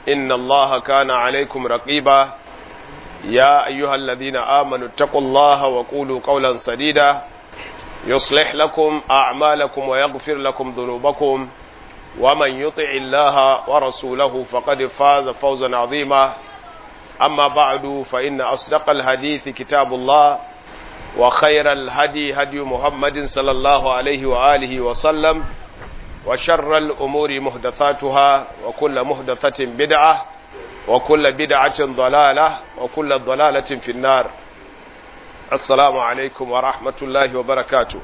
إن الله كان عليكم رقيبا يا أيها الذين آمنوا اتقوا الله وقولوا قولا سديدا يصلح لكم أعمالكم ويغفر لكم ذنوبكم ومن يطع الله ورسوله فقد فاز فوزا عظيما أما بعد فإن أصدق الحديث كتاب الله وخير الهدي هدي محمد صلى الله عليه وآله وسلم وشر الأمور محدثاتها وكل محدثة بدعة وكل بدعة ضلالة وكل ضلالة في النار السلام عليكم ورحمة الله وبركاته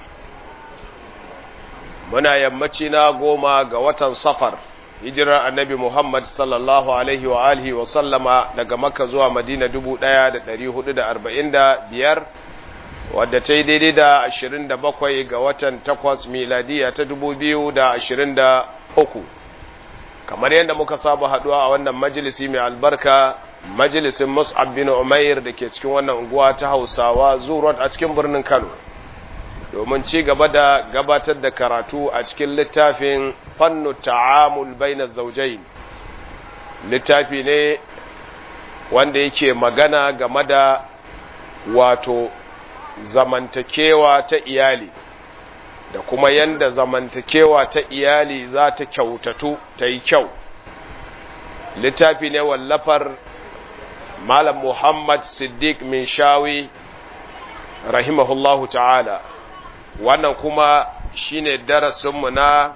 muna yammaci na goma ga watan safar hijirar annabi Muhammad sallallahu alaihi wa alihi wa sallama daga makka zuwa madina dubu ɗaya da ɗari hudu da arba'in da biyar wadda ta yi daidai da ashirin da bakwai ga watan takwas miladiya ta dubu biyu da ashirin da uku kamar yadda muka saba haɗuwa a wannan majalisi mai albarka majalisin mus'ab bin umair da ke cikin wannan unguwa ta hausawa zuwa a cikin birnin kano domin ci gaba da gabatar da karatu a cikin littafin fannu ta'amul baina zaujai littafi ne wanda yake magana game da wato zamantakewa ta iyali da kuma yanda zamantakewa ta iyali za ta kyautatu ta yi kyau littafi ne wallafar malam muhammad siddiq min shawi rahimahullahu ta'ala wannan kuma shine darasinmu na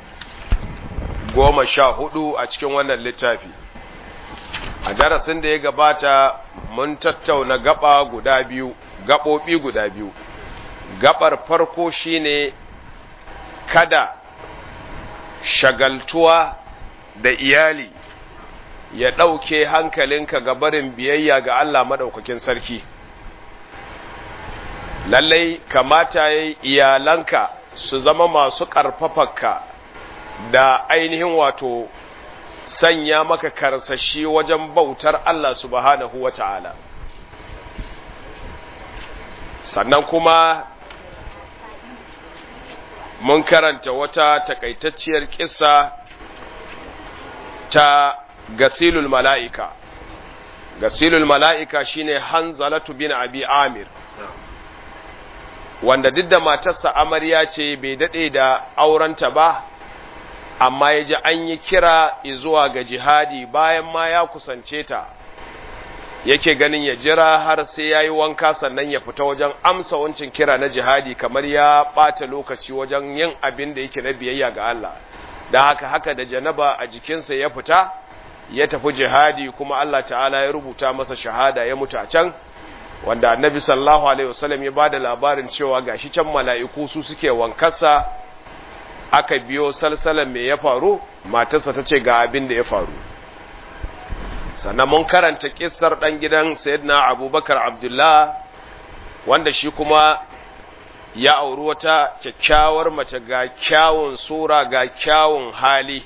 goma sha hudu a cikin wannan littafi a darasin da ya gabata mun tattauna gaba guda biyu gaɓoɓi guda biyu gabar farko shine kada shagaltuwa da iyali ya ɗauke hankalinka ga barin biyayya ga Allah maɗaukakin sarki lallai kamata ya iyalanka su zama masu ƙarfafarka da ainihin wato sanya maka karsashi wajen bautar Allah subhanahu wa ta'ala sannan kuma mun karanta wata takaitacciyar kissa ta gasilul mala'ika gasilul mala'ika shine hanzalatu bin abi amir wanda duk da matarsa amarya ce bai daɗe da aurenta ba amma ya ji an yi kira zuwa ga jihadi bayan ma ya kusance ta yake ganin ya jira har sai ya yi wanka sannan ya fita wajen amsa wancin kira na jihadi kamar ya ɓata lokaci wajen yin abin da yake na biyayya ga Allah da haka haka da janaba a jikinsa ya fita ya tafi jihadi kuma Allah ta'ala ya rubuta masa shahada ya mutu a can wanda annabi sallallahu alaihi wasallam ya bada labarin cewa gashi can mala'iku su suke wankarsa aka biyo salsalan me ya faru matarsa ta ce ga abin da ya faru sannan mun karanta kissar dan gidan sayyidina abubakar abdullah wanda shi kuma ya auri wata kyakkyawar mace ga kyawun sura ga kyawun hali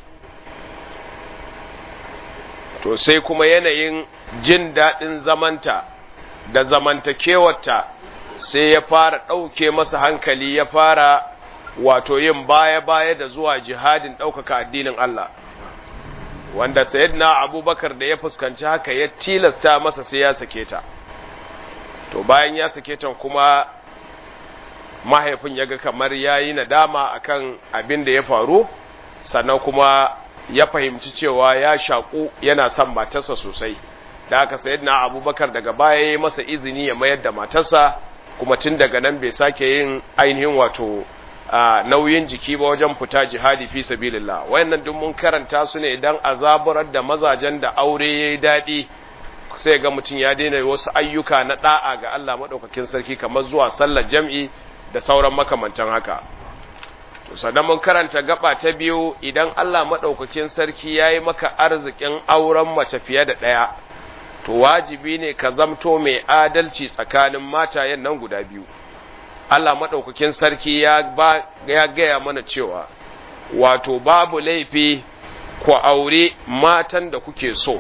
to sai kuma yanayin jin daɗin zamanta da zamantakewarta sai ya fara ɗauke masa hankali ya fara wato yin baya-baya da zuwa jihadin ɗaukaka addinin Allah wanda sayyidina abubakar da ya fuskanci haka ya tilasta masa sai ya sake ta to bayan ya sake ta kuma mahaifin ya ga kamar ya yi nadama akan abin da ya faru sannan kuma ya fahimci cewa ya shaƙu yana son matarsa sosai da aka sayar na abubakar daga baya ya yi masa izini ya mayar da matarsa kuma tun daga nan bai sake yin ainihin wato nauyin jiki ba wajen fita jihadi fi sabilillah wayannan duk mun karanta su ne idan azaburar da mazajen da aure yayi daɗi sai ga mutum ya daina wasu ayyuka na da'a ga Allah madaukakin sarki kamar zuwa sallar jam'i da sauran makamantan haka to sannan mun karanta gaba ta biyu idan Allah madaukakin sarki yayi maka arzikin auren mace fiye da ɗaya to wajibi ne ka zamto mai adalci tsakanin matayen nan guda biyu Allah maɗaukakin sarki ya, ba, ya gaya mana cewa wato babu laifi ku aure matan da kuke so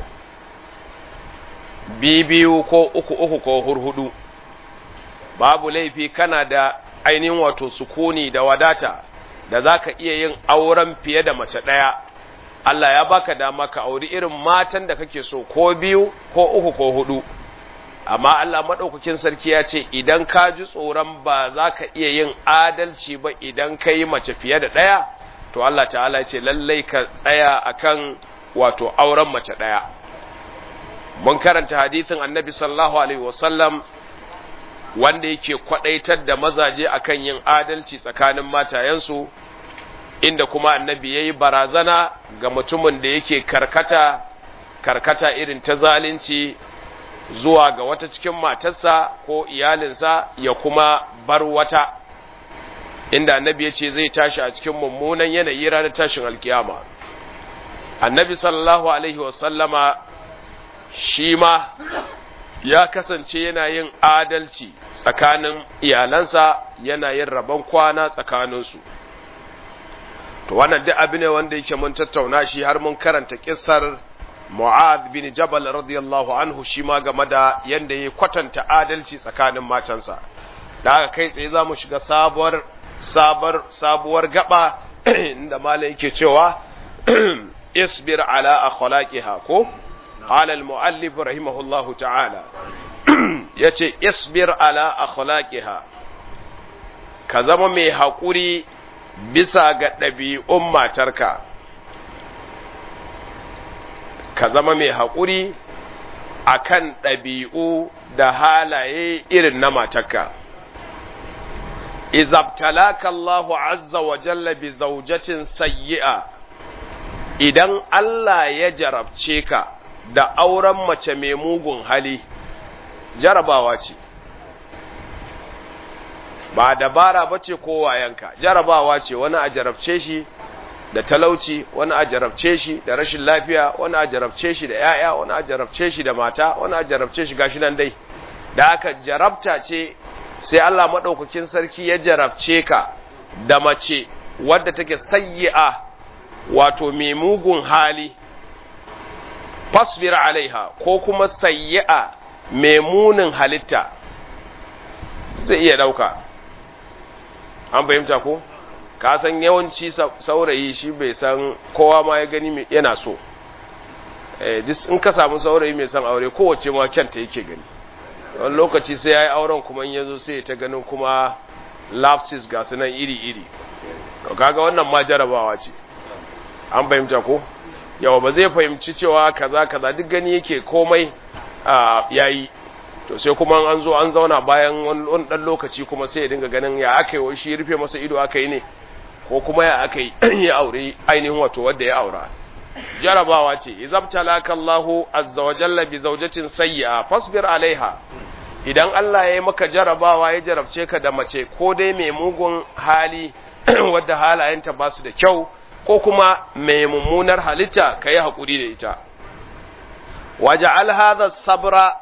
biyu ko uku uku ko hurhudu babu laifi kana da ainihin wato sukuni da wadata da za ka iya yin auren fiye da mace ɗaya Allah ya baka dama ka auri irin matan da kake so ko biyu ko uku ko hudu amma Allah maɗaukakin sarki ya ce idan ka ji tsoron ba za ka iya yin adalci ba idan ka yi mace fiye da ɗaya to Allah ta'ala ce lallai ka tsaya akan wato auren mace ɗaya mun karanta hadithin annabi sallallahu alaihi wasallam wanda yake kwadaitar da mazaje akan yin adalci tsakanin matayensu inda kuma annabi yayi barazana ga mutumin da yake karkata karkata irin ta zalunci zuwa ga wata cikin matarsa ko iyalinsa ya kuma bar wata inda annabi ya ce zai tashi a cikin mummunan yanayi ranar tashin alkiyama annabi sallallahu alaihi wasallama shi ma ya kasance yana yin adalci tsakanin iyalansa yana yin rabon kwana tsakaninsu to wannan duk abu ne wanda yake mun tattauna shi har mun karanta kissar Mu'adh bin Jabal radiyallahu anhu shi ma game da yanda ya kwatanta adalci tsakanin matansa da haka kai tsaye za mu shiga sabuwar sabar sabuwar gaba inda malai yake cewa isbir ala akhlaqiha ko قال المؤلف رحمه الله تعالى yace isbir ala akhlaqiha ka zama mai haƙuri bisa ga ɗabi'un matarka ka zama mai haƙuri akan ɗabi'u da halaye irin na matarka izabtalaka Allahu azza wa jalla bi zawjatin sayyi'a idan Allah ya jarabce ka da auren mace mai mugun hali jarabawa ce ba dabara ba ce kowayenka jarabawa ce wani a jarabce shi da talauci wani a jarabce shi da rashin lafiya wani a jarabce shi da yaya wani a jarabce shi da mata wani a jarabce shi gashi nan dai da aka jarabta ce sai Allah maɗaukakin sarki ya jarabce ka da mace wadda take sayyi'a wato mai mugun hali fasbir alaiha ko kuma sayyi'a mai munin halitta zai iya ɗauka an fahimta ko ka san yawanci saurayi shi bai san kowa ma ya gani yana so in ka samu saurayi mai san aure kowace ma kyanta yake gani wani lokaci sai ya yi auren kuma in yazo sai ta ganin kuma lapses ga sunan iri-iri kaga wannan ma jarabawa ce an fahimta ko yawa ba zai fahimci cewa kaza kaza duk gani yake komai yayi to sai kuma an zo an zauna bayan wani dan lokaci kuma sai ya dinga ganin ya aka yi shi rufe masa ido aka yi ne ko kuma ya aka yi ya aure ainihin wato wanda ya aura jarabawa ce izabtalaka Allahu azza wa jalla bi zawjatin sayyi'a fasbir alaiha idan Allah ya yi maka jarabawa ya jarabce ka da mace ko dai mai mugun hali wadda halayenta ba su da kyau ko kuma mai mummunar halitta ka yi haƙuri da ita waja'al hadha sabra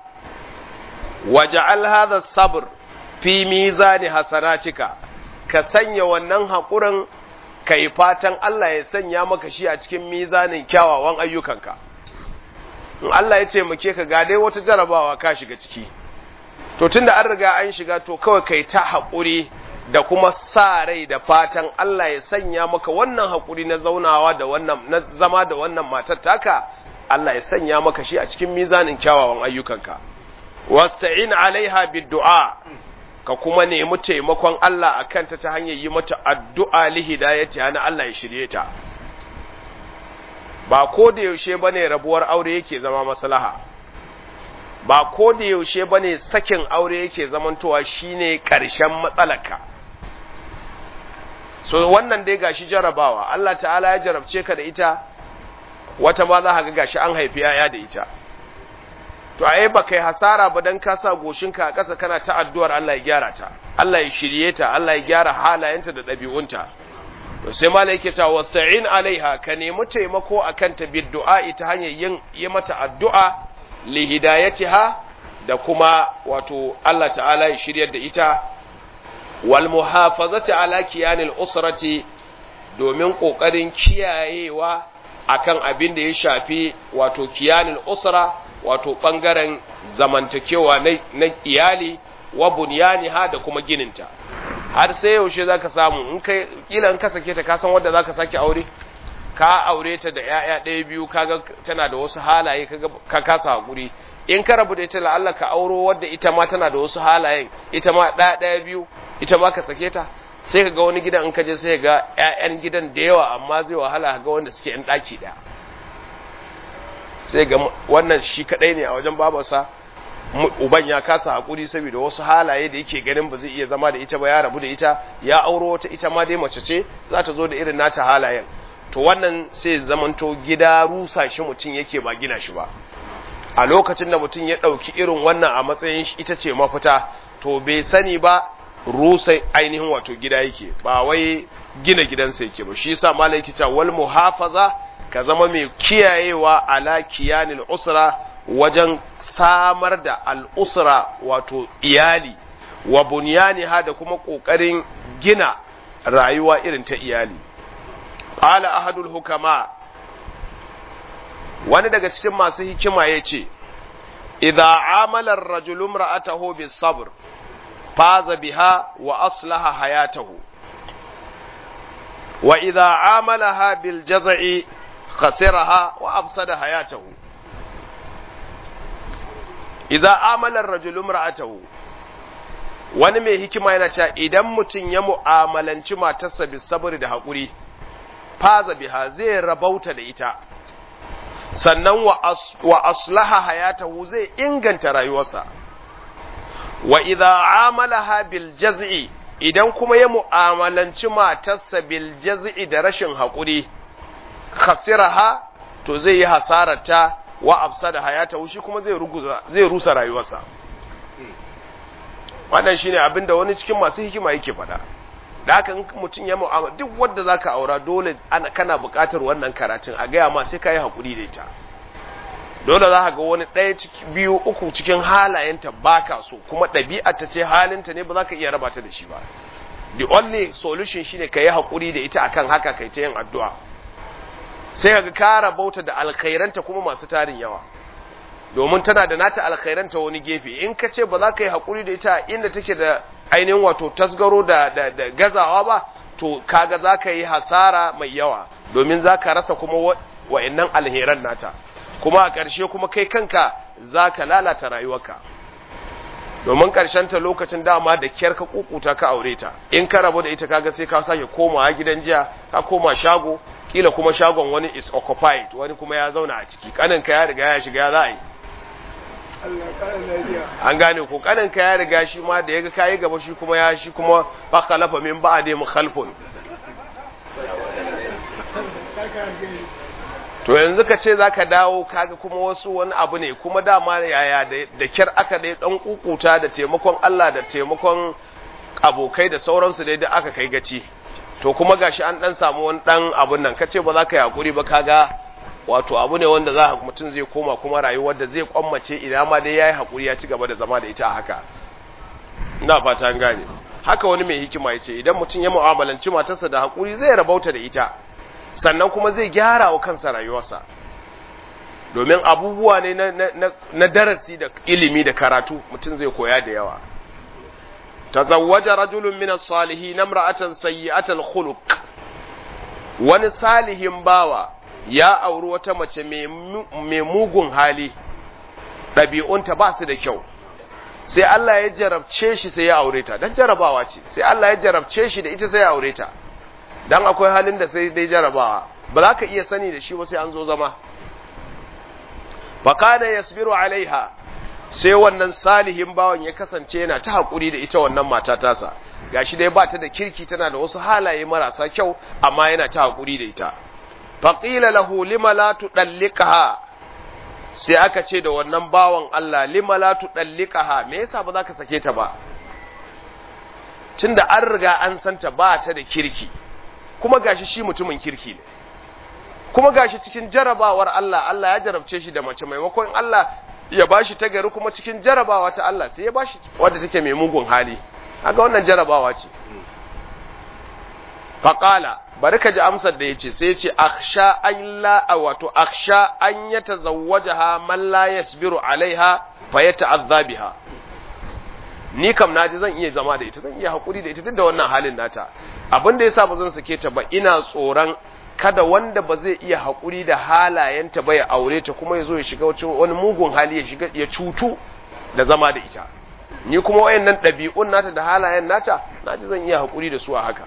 waja'al hadha sabr fi mizani hasanatika ka sanya wannan haƙurin ka yi fatan Allah ya sanya maka shi a cikin mizanin kyawawan ayyukanka in Allah ya taimake ka ga dai wata jarabawa ka shiga ciki to tunda an riga an shiga to kawai kai ta haƙuri da kuma sa rai da fatan Allah ya sanya maka wannan haƙuri na zaunawa da wannan na zama da wannan matar taka Allah ya sanya maka shi a cikin mizanin kyawawan ayyukanka wasta'in alaiha biddu'a ka kuma nemi taimakon Allah a kanta ta hanyar yi mata addu'a lihidayati hana Allah ya shirye ta. Ba ko da yaushe ba ne rabuwar aure yake zama maslaha, ba ko da yaushe ba ne sakin aure yake zamantowa shi ne ƙarshen matsalaka. So wannan dai gashi jarabawa, Allah ta'ala ya jarabce ka da ita, wata ma za ka ga gashi an haifi ‘ya'ya da ita. to ai ba kai hasara ba dan ka sa goshinka a ƙasa kana ta addu'ar Allah ya gyara ta Allah ya shirye ta Allah ya gyara halayenta da ɗabi'unta to sai malai yake ta wasta'in alaiha ka nemi taimako akan ta biddu'a ta hanyar yin yi mata addu'a li hidayatiha da kuma wato Allah ta'ala ya shiryar da ita wal muhafazati ala kiyanil usrati domin kokarin kiyayewa akan abin da ya shafi wato kiyanil usra wato ɓangaren zamantakewa na iyali wa bunyani ha da kuma gininta har sai yaushe za ka samu in kai kila in ka sake ta kasan wadda za ka sake aure ka aure ta da ‘ya'ya ɗaya biyu kaga tana da wasu halaye ka kasa haƙuri in ka rabu da ita la'alla ka auro wadda ita ma tana da wasu halayen ita ma ɗaya ɗaya biyu ita ma ka sake ta sai ka ga wani gidan in ka je sai ga ‘ya'yan gidan da yawa amma zai wahala ga wanda suke ‘yan ɗaki ɗaya sai ga wannan shi kaɗai ne a wajen babarsa uban ya kasa haƙuri saboda wasu halaye da yake ganin ba zai iya zama da ita ba ya rabu da ita ya auro wata ita ma dai mace ce za ta zo da irin nata halayen to wannan sai zamanto gida rusa shi mutum yake ba gina shi ba a lokacin da mutum ya ɗauki irin wannan a matsayin ita ce mafita to bai sani ba rusa ainihin wato gida yake ba wai gina gidansa yake ba shi yasa malai yake cewa wal muhafaza ka zama mai kiyayewa ala kiyanil usra wajen samar da al'usra wato iyali wa bunyaniha da kuma ƙoƙarin gina rayuwa irin ta iyali qala ahadul hukama wani daga cikin masu hikima ya ce idza amala ar-rajulu imra'atahu bis-sabr faza biha wa aslaha hayatahu wa idza amalaha bil jaz'i khasiraha wa afsada hayatahu idza amala ar-rajulu imra'atahu wani mai hikima yana cewa idan mutum ya mu'amalanci matarsa bis sabr da haƙuri faza biha zai rabauta da ita sannan wa aslaha hayatahu zai inganta rayuwarsa wa idza amalaha bil jaz'i idan kuma ya mu'amalanci matarsa bil jaz'i da rashin haƙuri khasiraha to zai yi hasararta wa afsada hayatahu shi kuma zai ruguza zai rusa rayuwarsa wannan shine abinda wani cikin masu hikima yake faɗa da haka mutum ya mu'amala duk wanda zaka aura dole ana kana buƙatar wannan karatun a gaya ma sai kai hakuri da ita dole za ka ga wani ɗaya ciki biyu uku cikin halayenta baka so kuma ɗabi'ar ta ce halinta ne ba za ka iya raba ta da shi ba the only solution shine ka yi hakuri da ita akan haka kai ta yin addu'a sai ka ga ka rabauta da alkhairanta kuma masu tarin yawa domin tana da nata alkhairanta wani gefe in ka ce ba za ka yi hakuri da ita inda take da ainihin wato tasgaro da, da, da gazawa ba to kaga za ka yi hasara mai yawa domin za ka rasa kuma wa'annan alheran nata kuma a ƙarshe kuma kai kanka za ka lalata rayuwarka domin ta lokacin dama da kyar ka kukuta ka aure ta in ka rabu da ita kaga sai ka sake komawa gidan jiya ka koma shago kila kuma shagon wani is occupied wani kuma ya zauna a ciki kaninka ya riga ya shiga ya za a yi an gane ko kaninka ya riga shi ma da ya ga kayi gaba shi kuma ya shi kuma ba khalafa min ba a mu khalfun to yanzu ka ce za ka dawo kaga kuma wasu wani abu ne kuma dama yaya da kyar aka dai dan kukuta da taimakon Allah da taimakon abokai da sauransu dai da aka kai gaci to kuma gashi an dan samu wani dan abun nan kace ba za ka yi hakuri ba kaga wato abu ne wanda za mutum zai koma kuma rayuwar da zai kwammace idan ma dai yayi hakuri ya ci gaba da zama da ita haka ina fata an gane haka wani mai hikima yace idan mutum ya mu'amalanci matarsa da hakuri zai rabauta da ita sannan kuma zai gyara wa kansa rayuwarsa domin abubuwa ne na, na, na darasi da ilimi da karatu mutum zai koya da yawa tazawwaja rajulun min as-salihin imra'atan sayyi'atal khuluq wani salihin bawa ya auri wata mace mai mugun hali ɗabi'unta ba su da kyau sai Allah ya jarabce shi sai ya aure ta dan jarabawa ce sai Allah ya jarabce shi da ita sai ya aure ta dan akwai halin da sai dai jarabawa ba za ka iya sani da shi ba sai an zo zama fakana yasbiru alaiha sai wannan salihin bawan ya kasance yana ta hakuri da ita wannan mata tasa gashi dai ba ta da kirki tana da wasu halaye marasa kyau amma yana ta hakuri da ita faqila lahu lima la tudallikaha sai aka ce da wannan bawan Allah lima la tudallikaha me yasa ba za ka sake ta ba tunda an riga an santa ba ta da kirki kuma gashi shi mutumin kirki ne kuma gashi cikin jarabawar Allah Allah ya jarabce shi da mace maimakon Allah ya bashi ta gari kuma cikin jarabawa ta Allah sai ya bashi wadda take mai mugun hali haka wannan jarabawa ce faqala bari ka ji amsar da yace sai yace akhsha an la wato akhsha an yatazawwajaha man la yasbiru alaiha fa yata'adha biha ni kam naji zan iya zama da ita zan iya hakuri da ita duk da wannan halin nata abin da yasa ba zan sake ta ba ina tsoron kada wanda ba zai iya haƙuri da halayenta ba ya aure ta kuma ya zo ya shiga wani mugun hali ya shiga ya cutu da zama da ita ni kuma wayannan ɗabi'un nata da halayen nata na ji zan iya haƙuri da su a haka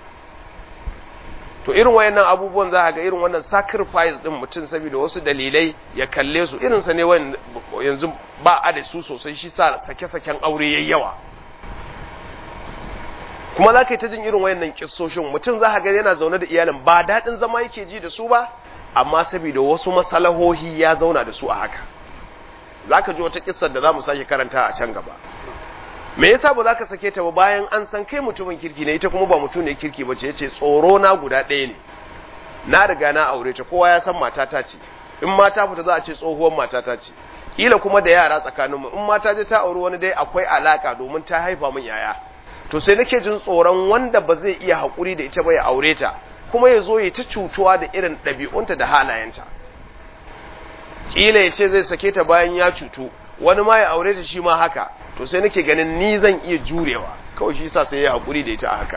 to irin wayannan abubuwan za a ga irin wannan sacrifice din mutum saboda wasu dalilai ya kalle su irinsa ne yanzu ba a da su sosai shi sa sake-saken aure yayi yawa kuma za ka yi ta jin irin wayannan kissoshin mutum za a ga yana zaune da iyalin ba daɗin zama yake ji da su ba amma saboda wasu masalahohi ya zauna da su a haka za ka ji wata kissar da za mu sake karanta a can gaba me yasa ba za ka sake ta ba bayan an san kai mutumin kirki ne ita kuma ba mutum ne kirki ba ce yace tsoro na guda ɗaya ne na riga na aure ta kowa ya san matata ce in mata fita za a ce tsohuwar matata ce kila kuma da yara tsakanin mu in mata je ta auri wani dai akwai alaka domin ta haifa min yaya to sai nake jin tsoron wanda ba zai iya haƙuri da ita ba ya aure ta kuma ya zo ya ta cutuwa da irin ɗabi'unta da halayenta kila ya ce zai sake ta bayan ya cutu wani ma ya aure ta shi ma haka to sai nake ganin ni zan iya jurewa kawai shi sa sai ya haƙuri da ita a haka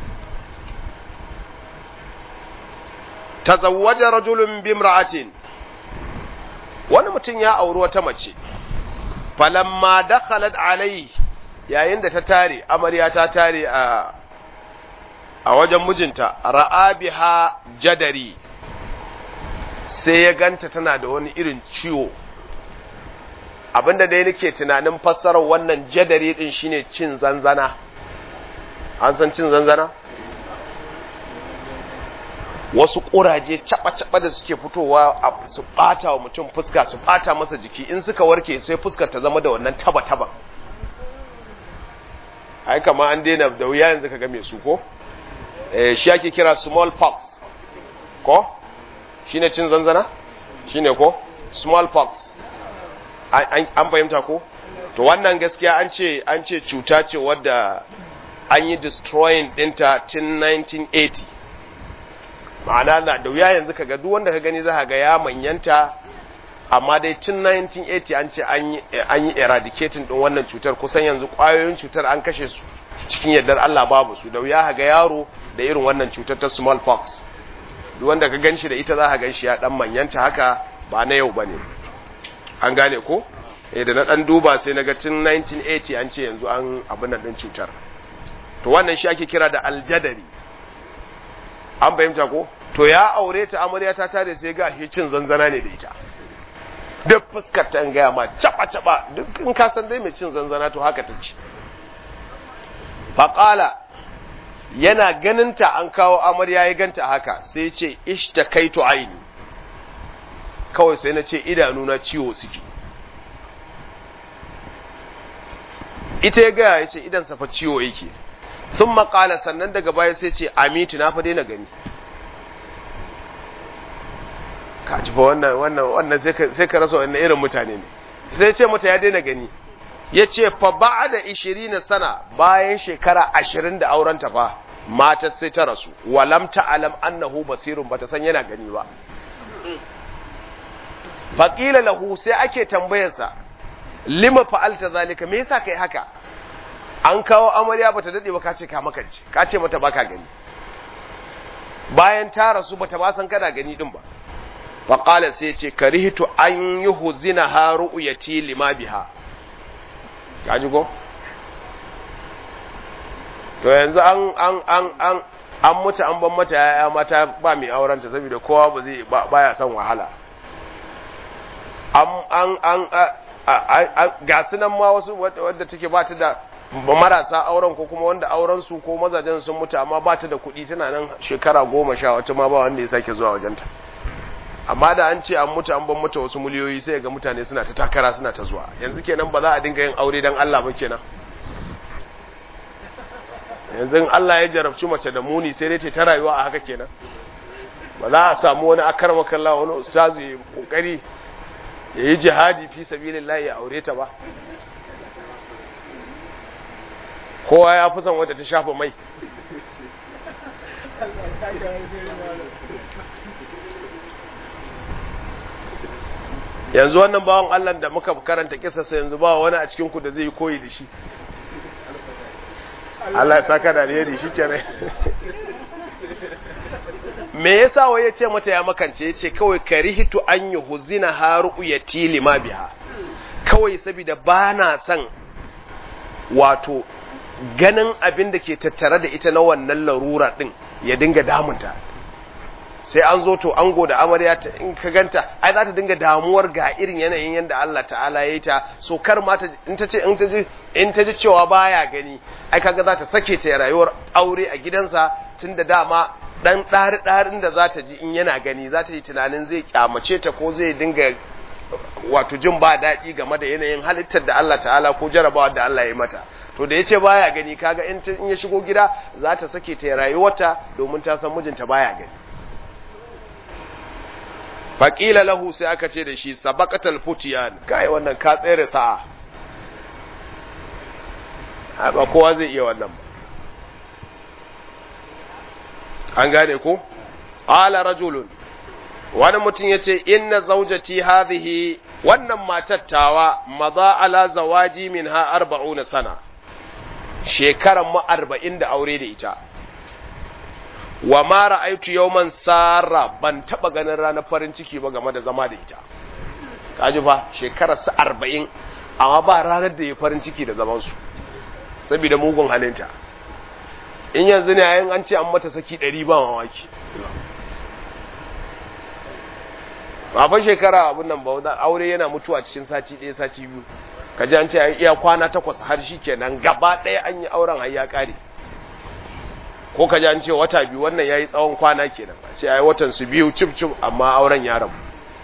tazawwaja rajulun bimra'atin wani mutum ya auri wata mace falamma dakhalat alai yayin da ta tare amarya ta tare a a wajen mijinta ra'a biha jadari sai ya ganta tana da wani irin ciwo abinda dai nake tunanin fassarar wannan jadari din shine cin zanzana an san cin zanzana wasu ƙuraje caɓa-caɓa da suke fitowa su ɓata wa mutum fuska su ɓata masa jiki in suka warke sai fuskar ta zama da wannan taba-taba ai kama an daina da wuya yanzu ka ga mai su ko shi ake kira small pox ko shine cin zanzana shine ko small pox an fahimta ko to wannan gaskiya an ce an ce cuta ce wadda an yi destroying dinta tun 1980 ma'ana na da wuya yanzu kaga duk wanda ka gani za ga ya manyanta amma dai tun 1980 an ce an yi eradicating din wannan cutar kusan yanzu kwayoyin cutar an kashe su cikin yardar Allah babu su da wuya ga yaro da irin wannan cutar ta smallpox duk wanda ka ganshi da ita za ka ganshi ya dan manyanta haka ba na yau bane an gane ko eh da na dan duba sai naga tun 1980 an ce yanzu an abin nan din cutar to wannan shi ake kira da aljadari an fahimta ko to ya aure ta amarya ta tare sai ga shi cin zanzana ne da ita duk fuskar ta gaya ma caba caba duk in ka san dai mai cin zanzana to haka ta ci faqala yana ganin ta an kawo amarya ya ganta haka sai ya ce ishtakaitu aini kawai sai na ce idanu na ciwo suke ita ya gaya ya ce idan safa ciwo yake sun makala sannan daga baya sai ce amitu na fa daina gani ka ji fa wannan wannan wannan sai ka rasa wannan irin mutane ne sai ce mata ya daina gani ya ce fa ba da ishirin sana bayan shekara ashirin da aurenta fa matar sai ta rasu walam ta'alam annahu basirun bata san yana gani ba faƙila lahu sai ake tambayarsa lima fa'alta zalika me yasa kai haka an kawo amarya bata dade ba kace ka makance ka ce mata baka gani bayan ta rasu bata ba san kana gani din ba faqala sai ce karihtu an yuhzina ha ru'yati lima biha kaji go to yanzu an an an an an mutu an ban mata yaya mata ba mai aurenta saboda kowa ba zai baya son wahala an an an ga sunan ma wasu wadda take ba ta da marasa auren ko kuma wanda auren su ko mazajen sun mutu amma ba ta da kuɗi tana nan shekara goma sha wata ma ba wanda ya sake zuwa wajenta amma da an ce an mutu an ban mata wasu miliyoyi sai ga mutane suna ta takara suna ta zuwa yanzu kenan ba za a dinga yin aure dan Allah ba kenan yanzu Allah ya jarabci mace da muni sai dai ce ta rayuwa a haka kenan ba za a samu wani akar makalla wani ustazu ya kokari ya yi jihadi fi sabilillah ya aure ta ba kowa ya fi son wadda ta shafa mai yanzu wannan bawan Allah da muka karanta kisarsa yanzu ba wani a cikinku da zai yi koyi da shi Allah ya saka da alheri shi kenan me yasa wai ya ce mata ya makance ya ce kawai karihitu an yi huzina haru ya tili ma biha kawai saboda ba na son wato ganin abin da ke tattare da ita na wannan larura din ya dinga damunta sai an zo to ango da amarya ta in ka ganta ai za ta dinga damuwar ga irin yanayin yadda Allah ta'ala ya yi ta so kar ma in ta ce in ta ji in ta ji cewa baya gani ai kaga za ta sake ta rayuwar aure a gidansa tunda dama dan ɗari ɗarin da za ta ji in yana gani za ta yi tunanin zai kyamace ta ko zai dinga wato jin ba daɗi game da yanayin halittar da Allah ta'ala ko jarabawa da Allah ya mata to da ya ce baya gani kaga in ya shigo gida za ta sake ta rayuwarta domin ta san mijinta baya gani faƙila lahu sai aka ce da shi sabaqatal futiyan kai wannan ka tsere sa'a ba kowa zai iya wannan ba an gane ko ala rajulun wani mutum ya ce inna zaujati hadhihi wannan matattawa maza ala zawaji min ha arba'una sana shekaran mu arba'in da aure da ita wa ma ra'aitu yawman sarra ban taba ganin ranar farin ciki ba game da zama da ita kaji fa shekarar su arba'in amma ba ranar da ya farin ciki da zaman su saboda mugun halinta in yanzu ne yayin an ce an mata saki ɗari ba mamaki baban shekara abin nan ba aure yana mutuwa cikin sati ɗaya sati biyu ka ji an ce an iya kwana takwas har shi kenan gaba ɗaya an yi auren har ya ƙare ko ka ji an ce wata biyu wannan ya yi tsawon kwana kenan a ce ai watan su biyu cif cif amma auren ya rabu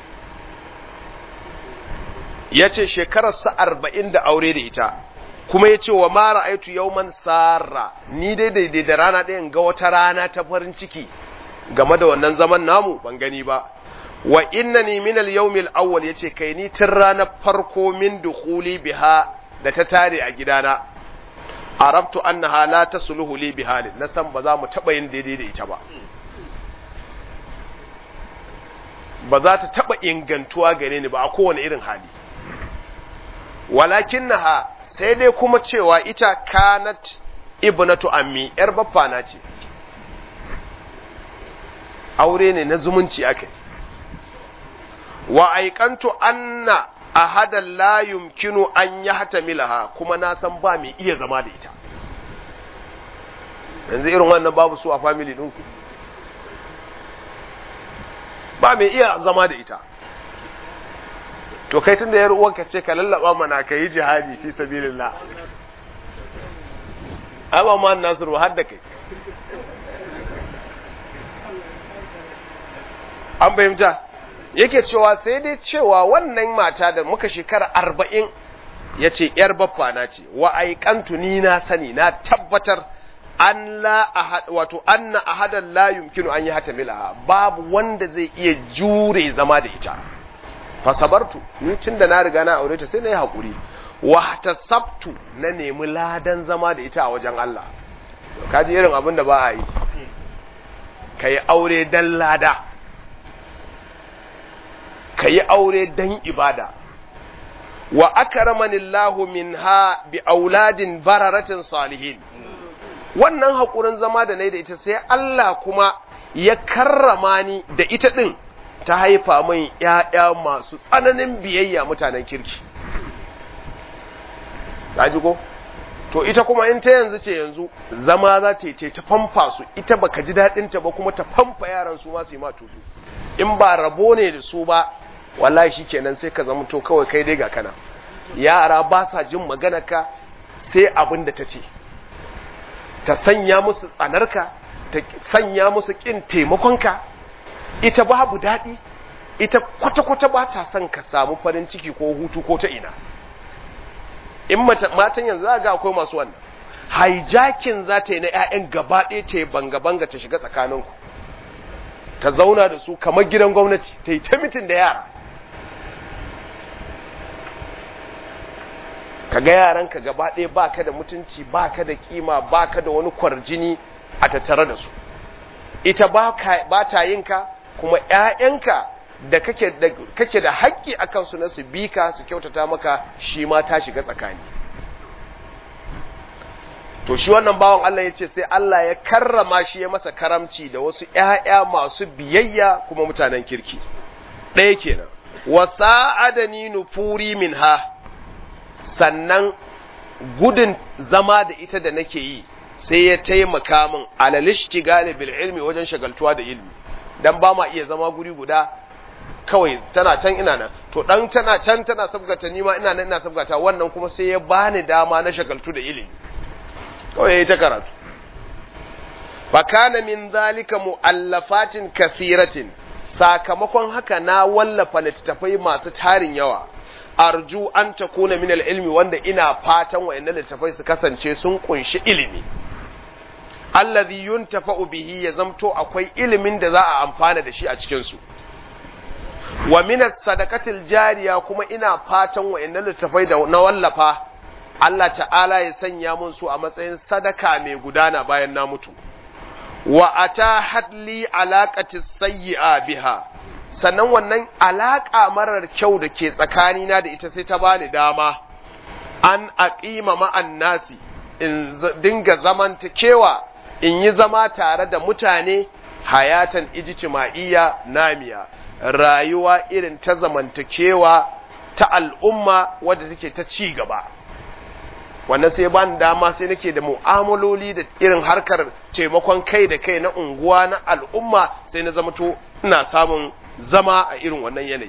ya ce shekararsa arba'in da aure da ita kuma ya ce wa mara aitu yauman sarra ni dai daidai da rana ɗaya ga wata rana ta farin ciki game da wannan zaman namu ban gani ba wa innani min al-yawm al-awwal yace kai ni tun ranar farko min dukhuli biha da ta tare a gidana arabtu annaha la tasluhu li bihalin na san ba za mu taba yin daidai da ita ba ba za ta taba ingantuwa gare ni ba a kowane irin hali walakinnaha sai dai kuma cewa ita kanat ibnatu ammi yar baffana ce aure ne na zumunci akai wa aikantu anna ahadan la yumkinu an yahtamilaha kuma na san ba mai iya zama da ita yanzu irin wannan babu su a family ɗinku ba mai iya zama da ita to kai tunda yar uwanka ce ka lallaba mana ka yi jihadi fi sabilillah ai ba ma nasiru har da kai an fahimta yake cewa sai dai cewa wannan mata da muka shekara arba'in ya ce ‘yar baffana ce wa aikantu ni na sani na tabbatar an la wato anna ahadan la yumkinu an yi hata milaha babu wanda zai iya jure zama da ita fasabartu ni tun da na riga na aure ta sai na yi haƙuri wa sabtu na nemi ladan zama da ita a wajen Allah kaji irin abin da ba a yi ka yi aure dan lada ka yi aure dan ibada wa akramanillahu minha bi auladin bararatin salihin wannan haƙurin zama da na da ita sai Allah kuma ya karrama ni da ita ɗin ta haifa min ‘ya'ya masu tsananin biyayya mutanen kirki. ji ko? To ita kuma in ta yanzu ce yanzu zama za ta yi ta famfa su ita baka ji daɗinta ba kuma ta famfa yaran su masu yi ma tutu. In ba rabo ne da su ba, wallahi shi kenan sai ka zama to kawai kai dai ga kana. Yara ba sa jin maganarka sai abin da ta ce. Ta sanya musu tsanarka, ta sanya musu ƙin taimakonka, ita babu daɗi ita kwata-kwata ba ta son ka samu farin ciki ko hutu ko ta ina in matan yanzu za ga akwai masu wannan hijacking za ta yi na 'ya'yan gaba ɗaya ta yi banga-banga ta shiga tsakaninku ta zauna da su kamar gidan gwamnati ta yi ta mitin da yara ka ga yaranka gaba ɗaya ba ka da mutunci ba ka da kima ba ka da wani kwarjini a tattare da su ita ba ta yin ka kuma ‘ya'yanka da kake da haƙƙi a kansu na su bi ka su kyautata maka shi ma ta shiga tsakani to shi wannan bawan Allah ya ce sai Allah ya karrama shi ya masa karamci da wasu ‘ya'ya masu biyayya kuma mutanen kirki ɗaya kenan wa sa'adani nufuri min ha sannan gudun zama da ita da nake yi sai ya taimaka min alalishti bil ilmi wajen shagaltuwa da ilmi dan ba ma iya zama guri guda kawai tana can ina nan to dan tana can tana sabgata ni ma ina nan ina sabgata wannan kuma sai ya bani dama na shagaltu da ilimi kawai yayi ta karatu fa kana min zalika muallafatin kathiratin sakamakon haka na wallafa littattafai masu tarin yawa arju an takuna min ilmi wanda ina fatan wayannan littattafai su kasance sun kunshi ilimi allazi yuntafa'u bihi ya zamto akwai ilimin da za a amfana da shi a cikin su wa minas sadaqatil jariya kuma ina fatan wayannan littafai da na wallafa Allah ta'ala ya sanya mun su a matsayin sadaka mai gudana bayan na mutu wa atahat li alaqati sayyi'a biha sannan wannan alaka marar kyau da ke tsakanina da ita sai ta bani dama an aqima ma'an nasi in dinga zamantakewa in yi zama tare da mutane hayatan ijtima'iyya namiya rayuwa irin ta zamantakewa ta al'umma wadda take ta ci gaba wannan sai ban dama sai nake da mu'amaloli da irin harkar taimakon kai da kai na unguwa na al'umma sai na zama to ina samun zama a irin wannan yanayi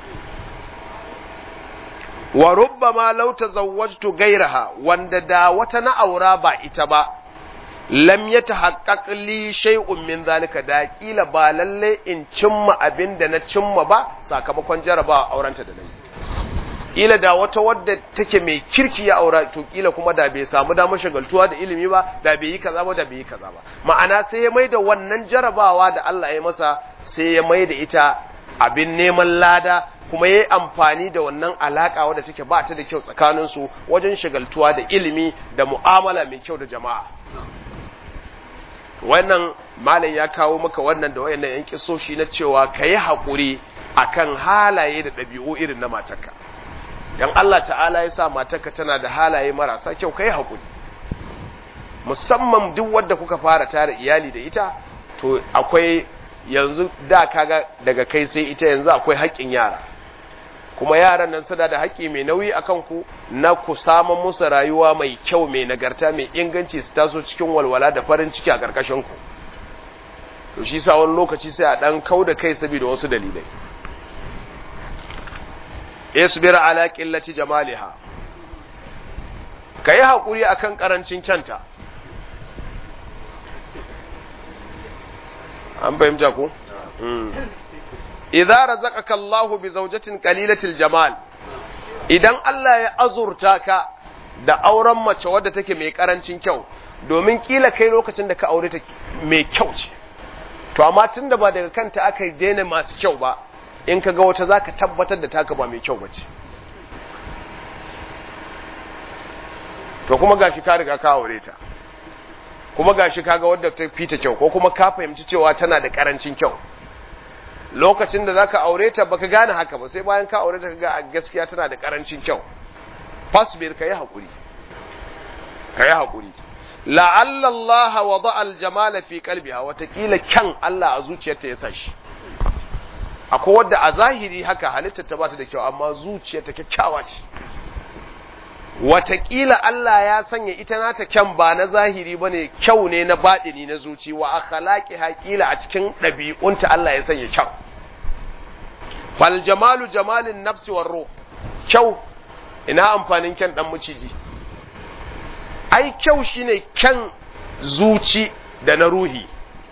wa rubbama law tazawwajtu gairaha wanda da wata na aura ba ita ba lam yatahaqqaq li shay'un min zalika da kila ba lalle in cimma abin da na cimma ba sakamakon jarabawa aurenta da nayi kila da wata wadda take mai kirki ya aura to kila kuma da bai samu damar shagaltuwa da ilimi ba da bai yi kaza ba da bai yi kaza ba ma'ana sai ya maida wannan jarabawa da Allah ya masa sai ya maida ita abin neman lada kuma ya yi amfani da wannan alaka wadda take ba ta da kyau tsakanin su wajen shagaltuwa da ilimi da mu'amala mai kyau da jama'a wannan malam ya kawo maka wannan da wayannan yan kisoshi na cewa kayi hakuri akan halaye da ɗabi'u irin na matarka dan Allah ta'ala ya sa matarka tana da halaye marasa kyau kai hakuri musamman duk wanda kuka fara tare iyali da ita to akwai yanzu da kaga daga kai sai ita yanzu akwai haƙƙin yara kuma yaran nan suna da haƙƙi mai nauyi akan ku na ku samu musu rayuwa mai kyau mai nagarta mai inganci su taso cikin walwala da farin ciki a ƙarƙashin ku to shi sa wani lokaci sai a dan kau da kai saboda wasu dalilai isbir ala qillati jamaliha kai hakuri akan karancin kyanta an fahimta ko idza razaqaka Allah bi zawjatin qalilatil jamal idan Allah ya azurta ka da auren mace wadda take mai karancin kyau domin kila kai lokacin da ka aure ta mai kyau ce to amma tunda ba daga kanta aka daina masu kyau ba in ka ga wata za ka tabbatar da taka ba mai kyau ba ce to kuma gashi ka riga ka aure ta kuma gashi ka ga wadda ta fita kyau ko kuma ka fahimci cewa tana da karancin kyau lokacin da zaka aure ta baka gane haka ba sai bayan ka aure ta ga gaskiya tana da karancin kyau fasbir kai hakuri kai hakuri la'alla Allah wada al-jamala fi qalbiha watakila kyan Allah a zuciyarta ya sa shi akwai wadda a zahiri haka halittar ta bata da kyau amma zuciyarta kyakkyawa ce watakila Allah ya sanya ita nata kyan ba na zahiri bane kyau ne na baɗini na zuci wa akhlaqi haƙila a cikin ɗabi'unta Allah ya sanya kyau fal jamalu jamalin nafsi war ruh kyau ina amfanin kyan dan maciji ai kyau shine kyan zuci da na ruhi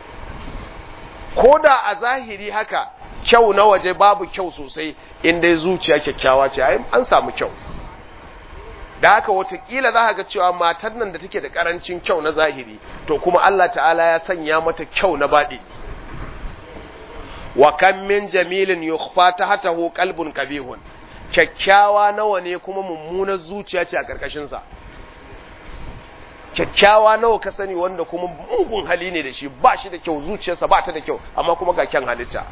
ko da a zahiri haka kyau na waje babu kyau sosai in dai zuciya kyakkyawa ce ai an samu kyau da haka watakila za ga cewa matar nan da take da karancin kyau na zahiri to kuma Allah ta'ala ya sanya mata kyau na baɗi wa kan min jamilin yukhfa tahtahu qalbun qabihun kyakkyawa nawa ne kuma mummunar zuciya ce a karkashin sa kyakkyawa nawa ka sani wanda kuma mugun hali ne da shi ba shi da kyau zuciyarsa ba ta da kyau amma kuma ga kyan halitta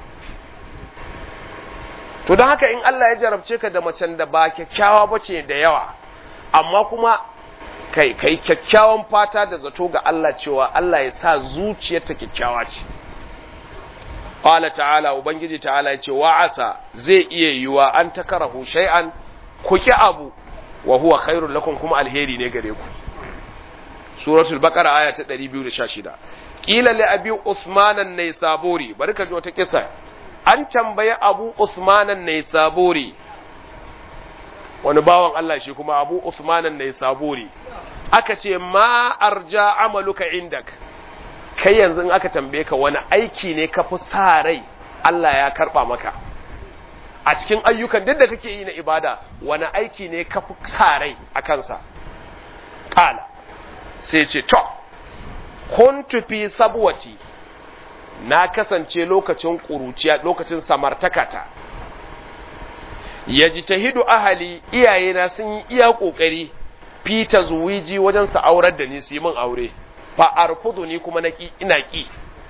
to don haka in Allah ya jarabce ka da macen da ba kyakkyawa ba ce da yawa amma kuma kai kai kyakkyawan fata da zato ga Allah cewa Allah ya sa zuciyarta kyakkyawa ce qala ta'ala ubangiji ta'ala ya ce wa'asa zai iya yiwa an takarahu shay'an ku ki abu wa huwa khairul lakum kuma alheri ne gare ku suratul baqara aya ta 216 qila li abi usman an-naysaburi bari ka ji wata kisa an tambaye abu usman an-naysaburi wani bawan Allah shi kuma abu usman an-naysaburi aka ce ma arja amaluka indak kai yanzu in aka tambaye ka wani aiki ne ka fi sa rai Allah ya karba maka a cikin ayyukan duk da kake yi na ibada wani aiki ne ka fi sa rai a kansa kala sai ce to kuntu fi sabwati na kasance lokacin ƙuruciya lokacin samartakata yajtahidu ahali iyayena sun yi iya ƙoƙari fi tazwiji wajen su aurar da ni su yi min aure fa arfudu ni kuma naki ina ki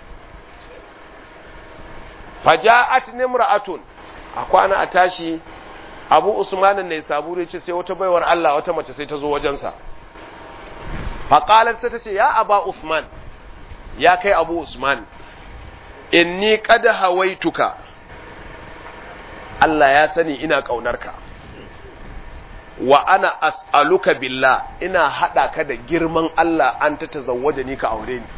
faja'at nimra'atun a kwana a tashi abu usmanin ne saburi ce sai wata baiwar Allah wata mace sai ta zo wajensa faƙalar sai ta ce ya aba usman ya kai abu usman inni qad hawaituka Allah ya sani ina ƙaunarka wa ana as'aluka billah ina haɗa ka da girman Allah an ta tazawwaje ni ka aure ni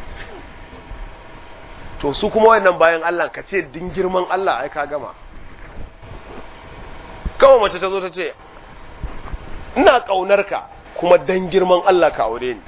to su kuma wannan bayan Allah ka ce din girman Allah ai ka gama kawai mace ta zo ta ce ina ƙaunar ka kuma dan girman Allah ka aure ni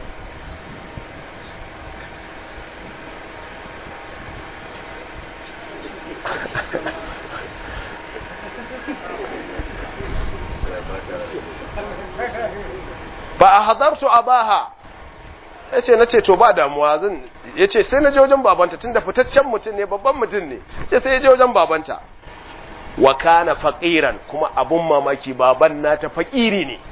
ba a hazartu abaha ya ce na ce to ba damuwa zan ya ce sai na je wajen babanta tun da fitaccen mutum ne babban mutum ne ce sai ya je wajen babanta wa kana faqiran kuma abun mamaki baban nata fakiri ne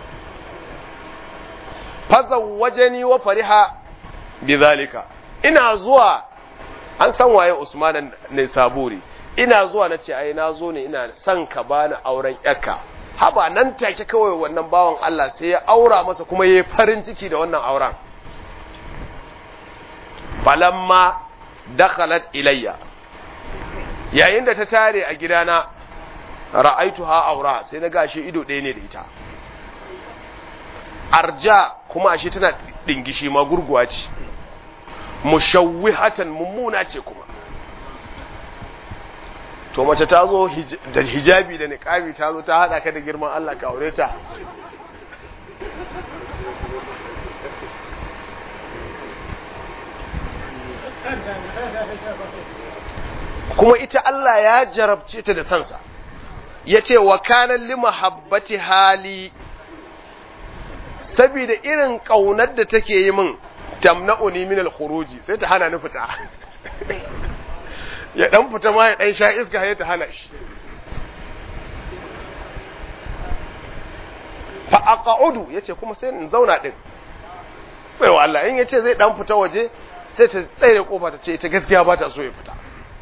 fazawwajani wa fariha bidhalika ina zuwa an san waye Usman ne saburi ina zuwa nace ai na zo ne ina son ka bani auren yakka haba nan take kawai wannan bawan Allah sai ya aura masa kuma yayi farin ciki da wannan auren falamma dakhalat ilayya yayin da ta tare a gidana ra'aituha aura sai na gashi ido ɗaya ne da ita arja kuma ashe tana dingishi ma gurguwa ce mushawwihatan mummuna ce kuma to mace ta zo da hijabi da niqabi ta zo ta hada ka da girman Allah ka aure ta kuma ita Allah ya jarabce ta da sansa ya ce wa kanan lima habbati hali saboda irin ƙaunar da take yi min tamna'uni min al-khuruji sai ta hana ni fita ya dan fita ma ya dan sha iska ya ta hana shi fa aqa'udu yace kuma sai in zauna din bai wa Allah in yace zai dan fita waje sai ta tsaye kofa ta ce ita gaskiya ba ta so ya fita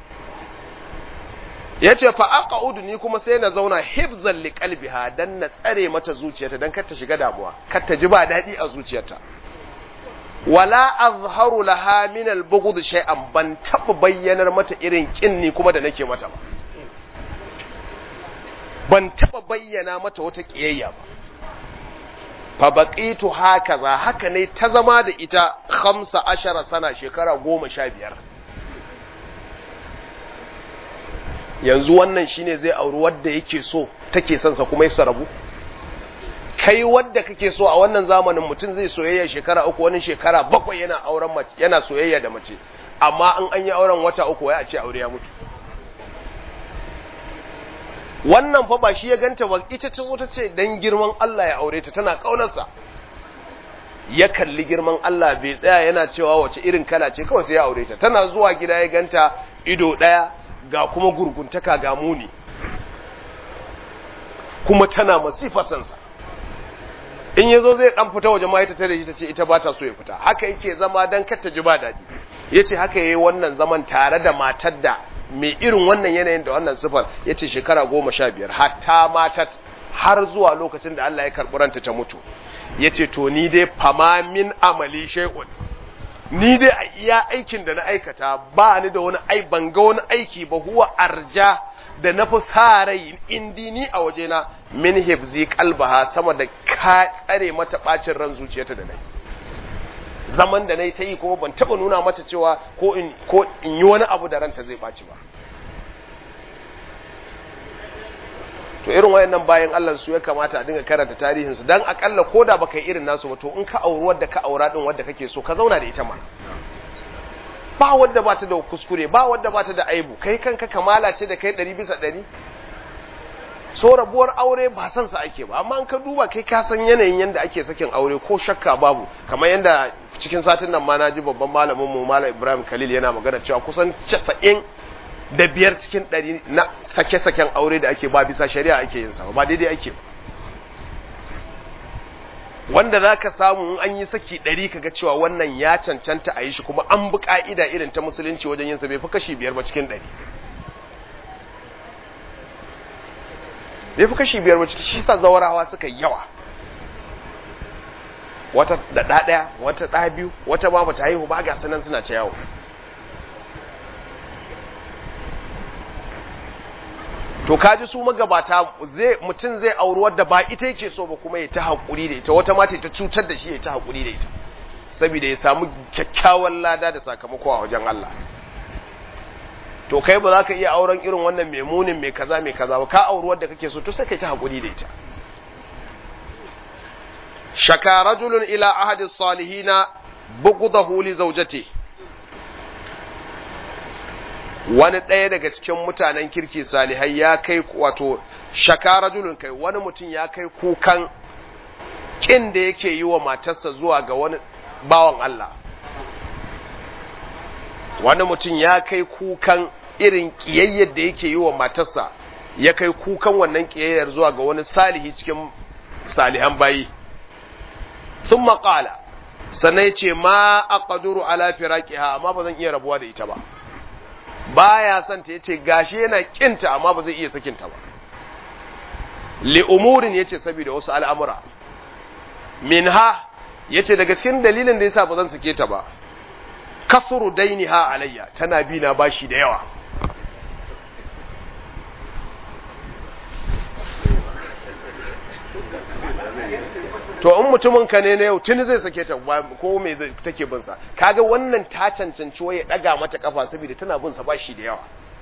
yace fa aqa'udu ni kuma sai na zauna hifzan li qalbiha dan na tsare mata zuciyarta dan kar ta shiga damuwa kar ta ji ba dadi a zuciyarta wala azharu laha min al-bughd shay'an ban taba bayyanar mata irin kinni kuma da nake mata ba ban taba bayyana mata wata kiyayya ba fa baqitu hakaza haka ne ta zama da ita 15 sana shekara 15 yanzu wannan shine zai auri wadda yake so take son sa kuma ya rabu kai wadda kake so a wannan zamanin mutum zai soyayya shekara uku wani shekara bakwai yana auren mace yana soyayya da mace amma in an yi auren wata uku wai a ce aure ya mutu wannan fa ba shi ya ganta ba ita ta zo ta ce dan girman Allah ya aure ta tana kaunarsa ya kalli girman Allah bai tsaya yana cewa wace irin kala ce kawai sai ya aure ta tana zuwa gida ya ganta ido daya ga kuma gurguntaka ga muni kuma tana masifa sansa in yazo zai dan fita waje ma ita tare shi tace ita ba ta so ya fita haka yake zama dan kar ta ji ba dadi yace haka yayi wannan zaman tare da matar da mai irin wannan yanayin da wannan sifar yace shekara goma sha biyar hatta matat har zuwa lokacin da Allah ya karɓi ranta ta mutu yace to ni dai fama min amali shay'un ni dai a iya aikin da na aikata ba ni da wani ai ban ga wani aiki ba huwa arja da na fi sa rai indi ni a wajena min hibzi kalbaha sama da ka tsare mata bacin ran zuciyarta da nayi zaman da nayi ta yi kuma ban taba nuna mata cewa ko in ko in yi wani abu da ranta zai baci ba to irin wayannan bayan Allah su ya kamata a dinga karanta tarihin su dan akalla koda baka yi irin nasu ba to in ka auri wadda ka aura din wadda kake so ka zauna da ita mana ba wadda ba ta da kuskure ba wadda ba ta da aibu kai kanka kamala ce da kai ɗari bisa ɗari so rabuwar aure ba san sa ake ba amma in ka duba kai ka san yanayin yanda ake sakin aure ko shakka babu kamar yanda cikin satin nan ma na ji babban malamin mu malam Ibrahim Khalil yana magana cewa kusan 90 da biyar cikin ɗari na sake-saken aure da ake ba bisa shari'a ake yin sa ba daidai ake ba wanda za ka samu in an yi saki ɗari kaga cewa wannan ya cancanta a yi shi kuma an bi ƙa'ida irin ta musulunci wajen yin sa bai fi kashi biyar ba cikin ɗari bai fi kashi biyar ba cikin shi sa zawarawa suka yawa wata da ɗa ɗaya wata ɗa biyu wata ma bata haihu ba ga sanan suna ta yawo to kaji su magabata zai mutum zai auri wadda ba ita yake so ba kuma ya ta haƙuri da ita wata mata ta cutar da shi ya ta haƙuri da ita saboda ya samu kyakkyawan lada da sakamako a wajen Allah to kai ba za ka iya auren irin wannan mai munin mai kaza mai kaza ba ka auri wadda kake so to sai kai ta haƙuri da ita shaka rajulun ila ahadi salihina bughdahu li zawjatihi wani ɗaya daga cikin mutanen kirki salihai ya kai wato shakara julun kai wani mutum ya kai kukan ƙin da yake yi wa matarsa zuwa ga wani bawan Allah wani mutum ya kai kukan irin ƙiyayyar da yake yi wa matarsa ya kai kukan wannan ƙiyayyar zuwa ga wani salihi cikin salihan bayi sun maƙala sannan ya ce ma a ƙaduru ala firaƙiha amma ba zan iya rabuwa da ita ba baya son ta yace gashi yana kinta amma ba zai iya sakinta ba li umurin yace saboda wasu al'amura minha yace daga cikin dalilin da yasa ba zan sake ta ba kasuru dainiha alayya tana bi na bashi da yawa to in mutumin ka ne na yau tuni zai sake ta ko me zai take bin sa kaga wannan ta cancanci waye daga mata kafa saboda tana bin sa bashi da yawa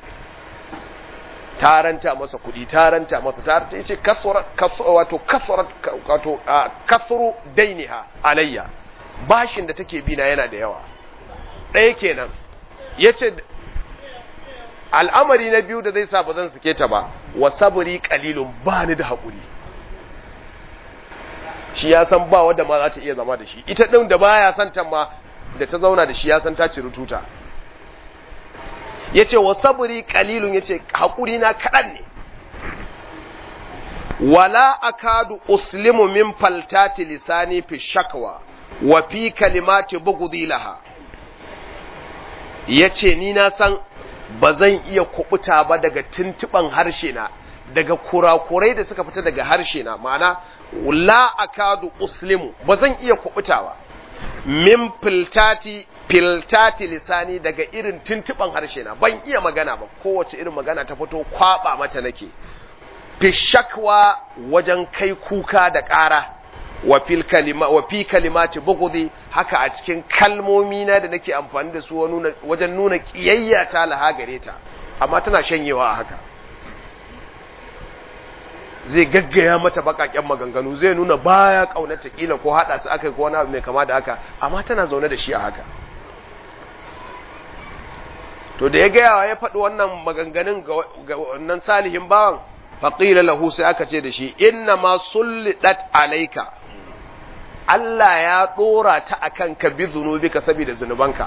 taranta masa kuɗi taranta masa ta ta yace kasura wato kasura wato kasuru dainiha alayya bashin da take bi na yana da yawa ɗaya kenan yace al'amari na biyu da zai sa ba zan sake ta ba wa sabri qalilun ba ni da haƙuri shi ya san ba wadda ma za ta iya zama da shi ita ɗin da baya san ta ma da ta zauna da shi ya san ta ci rututa ya ce wa saburi kalilun ya ce haƙuri na kaɗan ne wala akadu uslimu min faltati lisani fi shakwa wa fi kalimati bugudi laha ya ce ni na san ba zan iya kubuta ba daga tuntuɓan harshe na daga kurakurai da suka fita daga harshe na ma'ana la akadu uslimu ba zan iya kubutawa min filtati filtati lisani daga irin tuntuban harshe na ban iya magana ba kowace irin magana ta fito kwaba mata nake fi shakwa wajen kai kuka da ƙara wa fil kalima wa fi kalimati bughdi haka a cikin kalmomi na da nake amfani da su wajen nuna kiyayya ta laha gare ta amma tana shanyewa a haka zai gaggaya mata bakaken maganganu zai nuna baya kaunata kila ko hada su aka ko wani abu mai kama da haka amma tana zaune da shi a haka to da ya gaya ya faɗi wannan maganganun ga wannan salihin bawan faqila lahu sai aka ce da shi inna ma sullidat alayka Allah ya dora ta akan ka bi zunubika saboda zunubanka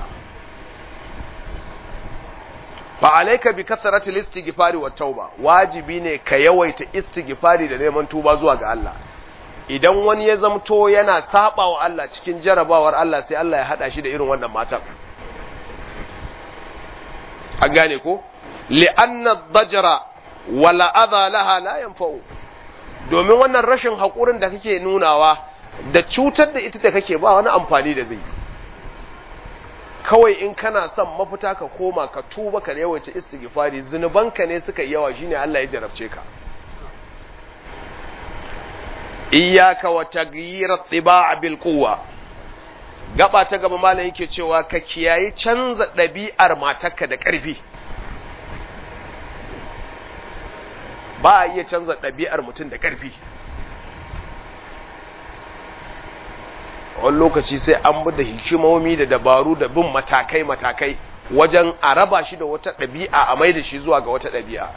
fa alayka bi kasrati al-istighfari wat tauba wajibi ne ka yawaita istighfari da neman tuba zuwa ga Allah idan wani ya zamto yana saba wa Allah cikin jarabawar Allah sai Allah ya hada shi da irin wannan matan an gane ko li'anna ad-dajra wala adha laha la yanfa'u domin wannan rashin haƙurin da kake nunawa da cutar da ita da kake ba wani amfani da zai kawai in kana son mafita ka koma ka tuba ka yawaita istighfari zunubanka ne suka yi yawa shine Allah ya jarabce ka iyyaka wa taghyir at-tiba' bil quwwa gaba ta gaba malam yake cewa ka kiyayi canza ɗabi'ar matarka da ƙarfi ba a iya canza ɗabi'ar mutum da ƙarfi wani lokaci sai an bi da hikimomi da dabaru da bin matakai-matakai wajen a raba shi da wata ɗabi'a a mai da shi zuwa ga wata ɗabi'a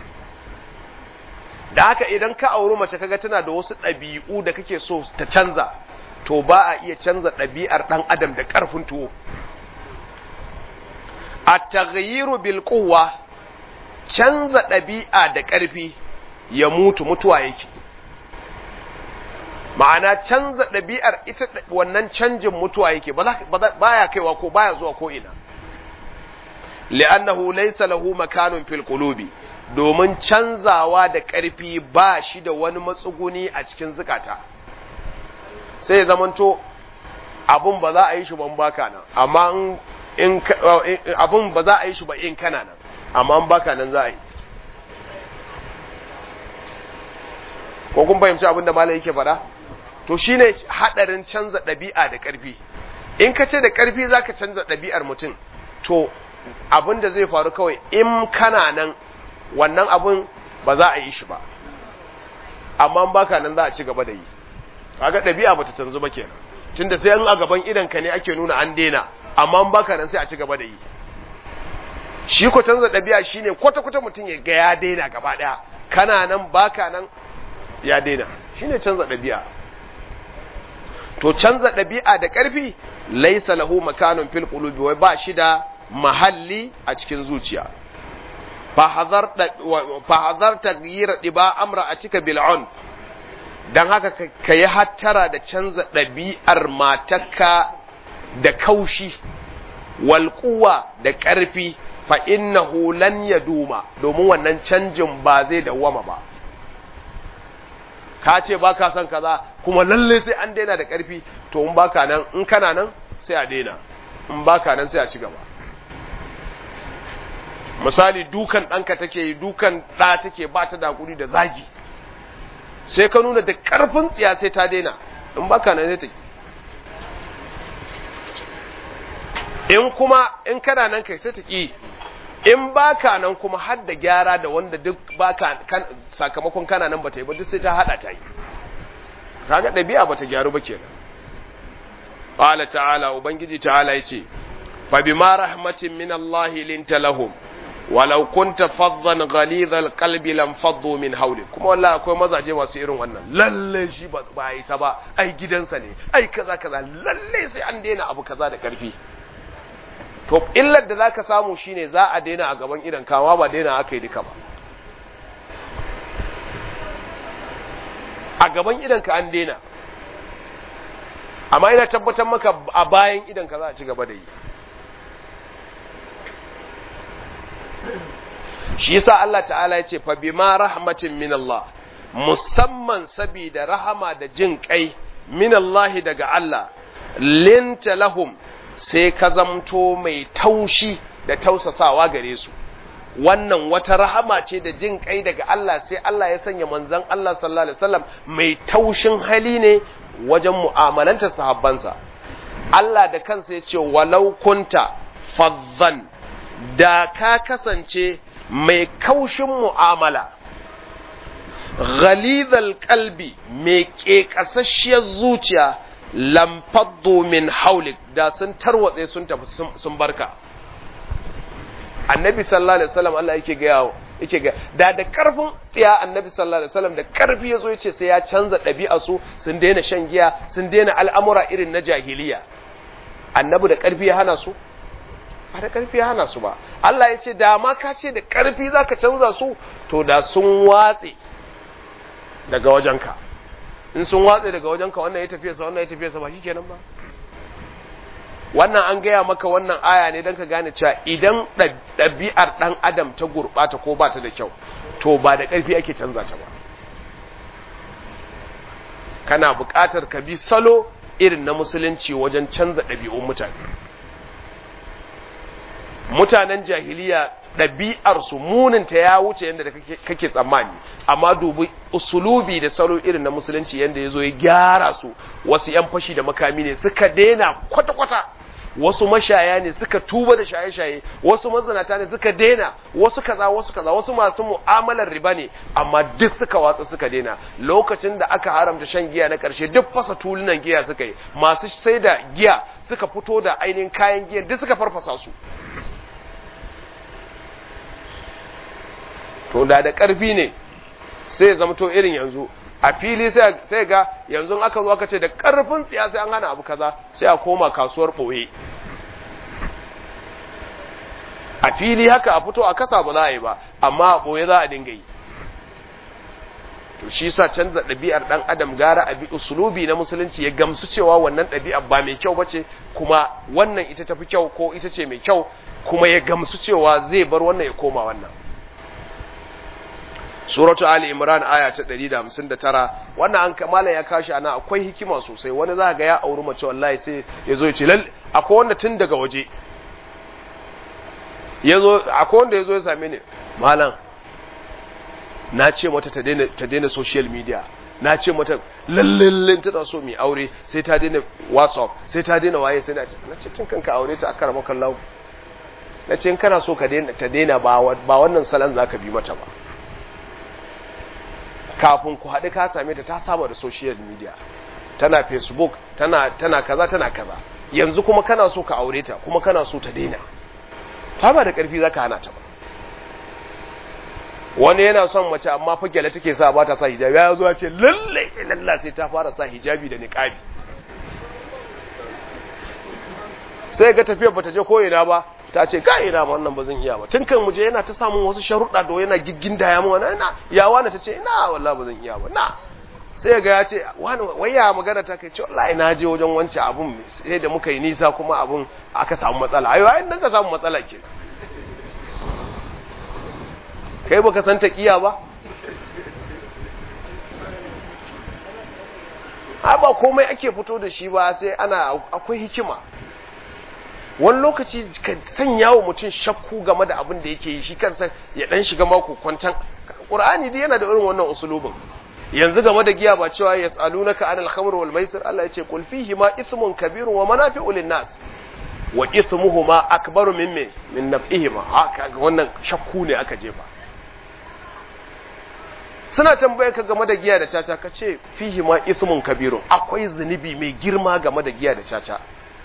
da haka idan ka auri mace kaga tana da wasu ɗabi'u da kake so ta canza to ba a iya canza ɗabi'ar ɗan adam da ƙarfin tuwo a taghyiru bil quwwa canza ɗabi'a da ƙarfi ya mutu mutuwa yake ma'ana canza ɗabi'ar ita wannan canjin mutuwa yake ba ya kaiwa ko baya zuwa ko ina li'annahu laysa lahu makanun fil qulubi domin canzawa da ƙarfi ba shi da wani matsuguni a cikin zukata sai ya zamanto abun ba za a yi shi ban baka nan amma in abun ba za a yi shi ba in kana nan amma in baka nan za a yi ko kun fahimci abin da malai yake faɗa to shine hadarin canza ɗabi'a da ƙarfi in ka ce da ƙarfi zaka canza ɗabi'ar mutum to abin da zai faru kawai in kana nan wannan abun ba za a yi shi ba amma in baka nan za a ci gaba da yi kaga ɗabi'a bata canzu ba kenan tunda sai in a gaban idan ka ne ake nuna an daina amma in baka nan sai a ci gaba da yi shi ko canza ɗabi'a shine kwata kwata mutum ya ga ya daina gaba ɗaya kana nan baka nan ya daina shine canza ɗabi'a to canza ɗabi'a da ƙarfi laisa lahu makanun fil qulubi wai ba shi da mahalli a cikin zuciya fa hazar taghyir diba amra a cika bil'un dan haka ka yi hattara da canza ɗabi'ar matakka da kaushi wal da ƙarfi fa innahu lan yaduma domin wannan canjin ba zai dawwama ba ka ce ba ka son kaza kuma lalle sai an daina da ƙarfi to in baka nan in kana nan sai a daina in baka nan sai a ci gaba misali dukan ɗanka take yi dukan ɗa take ba ta dakuri da zagi sai ka nuna da ƙarfin tsiya sai ta daina in baka nan sai ta in kuma in kana nan kai sai ta ƙi in baka nan kuma har da gyara da wanda duk baka kan, sakamakon kana nan bata yi ba duk sai ta hada ta yi kaga dabi'a bata gyaru ba kenan qala ta'ala ubangiji ta'ala yace fa bima rahmatin min Allah linta lahum walau kunta faddan ghalidhal qalbi lam faddu min hawlik kuma wallahi akwai mazaje masu irin wannan lalle shi ba ba isa ba ai gidansa ne ai kaza kaza lalle sai an daina abu kaza da karfi to illar da zaka samu shine za a daina a gaban idan kawa ba daina aka yi duka ba a gaban idan ka an daina amma ina tabbatar maka a bayan idan ka za a ci gaba da yi shi yasa Allah ta'ala ya ce fa bima rahmatin min Allah musamman sabida rahama da jin kai min Allah daga Allah linta lahum sai ka zamto mai taushi da tausasawa gare su wannan wata rahama ce da jin kai daga Allah sai Allah ya sanya manzon Allah sallallahu alaihi wasallam mai taushin hali ne wajen mu'amalanta sahabbansa Allah da kansa ya ce walau kunta fazzan da ka kasance mai kaushin mu'amala ghalidhal qalbi mai ƙeƙasasshiyar zuciya lamfaddu min haulik da sun tarwatse sun tafi sun barka annabi sallallahu alaihi wasallam Allah yake ga yake ga da da karfin tsiya annabi sallallahu alaihi wasallam da karfi yazo yace sai ya canza ɗabi'a su sun daina shan giya sun daina al'amura irin na jahiliya annabi da karfi ya hana su ba da karfi ya hana su ba Allah ya ce da ma ka ce da karfi zaka canza su to da sun watse daga wajenka in sun watse daga wajenka wannan ya tafiye sa wannan ya tafiye sa ba shikenan ba wannan an gaya maka wannan aya ne don ka gane cewa idan ɗabi'ar ɗan adam ta gurɓata ko ba ta da kyau to ba da ƙarfi ake canza ta ba kana buƙatar ka bi salo irin na musulunci wajen canza ɗabi'un mutane mutanen jahiliya ɗabi'arsu muninta ya wuce yadda kake tsammani amma dubi usulubi da salo irin na musulunci yadda ya zo ya gyara su wasu 'yan fashi da makami ne suka daina kwata-kwata wasu mashaya ne suka tuba da shaye-shaye wasu mazinata ne suka daina wasu kaza wasu kaza wasu masu mu'amalar riba ne amma duk suka watsa suka daina lokacin da aka haramta shan giya na karshe duk fasa tulunan giya suka yi masu sai da giya suka fito da ainihin kayan giya duk suka farfasa su to da da karfi ne sai ya zama to irin yanzu a fili sai ga yanzu aka zo aka ce da karfin tsiya sai an hana abu kaza sai a koma kasuwar ɓoye a fili haka a fito a kasa ba za a yi ba amma a ɓoye za a dinga yi to shi sa canza ɗabi'ar ɗan adam gara a bi usulubi na musulunci ya gamsu cewa wannan ɗabi'ar ba mai kyau bace kuma wannan ita tafi kyau ko ita ce mai kyau kuma ya gamsu cewa zai bar wannan ya koma wannan suratu ali imran aya ta 159 wannan an kamala ya kashi ana akwai hikima sosai wani za ga ya auri mace wallahi sai ya zo ya ce lalle akwai wanda tun daga waje yazo akwai wanda yazo ya same ni malam na ce mata ta daina ta daina social media na ce mata lallallin tana so mai aure sai ta daina whatsapp sai ta daina waye sai na ce na ce tun kanka aure ta akara maka lau na ce in kana so ka daina ta daina ba wannan salon zaka bi mata ba kafin ku haɗu ka same ta ta saba da social media tana facebook tana tana kaza tana kaza yanzu kuma kana so ka aure ta kuma kana so ta daina ta ba da ƙarfi zaka hana ta ba wani yana son mace amma fa gyale take sa ba ta sa hijabi ya zo ce lalle sai lalla sai ta fara sa hijabi da niqabi sai ga tafiyar bata je ko ina ba ta ce ga ina ba wannan ba zan iya ba tun kan muje yana ta samun wasu sharuɗa da yana giggin da ya mu wani ina ya wani ta ce ina wallahi ba zan iya ba na sai ga ya ce wani waya magana ta kai ce wallahi na je wajen wance abun sai da muka yi nisa kuma abun aka samu matsala ayo ayin nan ka samu matsala ke kai baka san ta kiya ba ba komai ake fito da shi ba sai ana akwai hikima wani lokaci ka sanya wa mutum shakku game da abin da yake yi shi kansa ya dan shiga mako kwantan qur'ani dai yana da irin wannan usulubin yanzu game da giya ba cewa yas'alunaka anil khamr wal maisir Allah yace qul fihi ma ithmun kabirun wa manafi'u lin nas wa ithmuhuma akbaru min min min naf'ihima haka wannan shakku ne aka jefa suna tambaye ka game da giya da caca ka ce fihi ma ithmun kabirun akwai zunubi mai girma game da giya da caca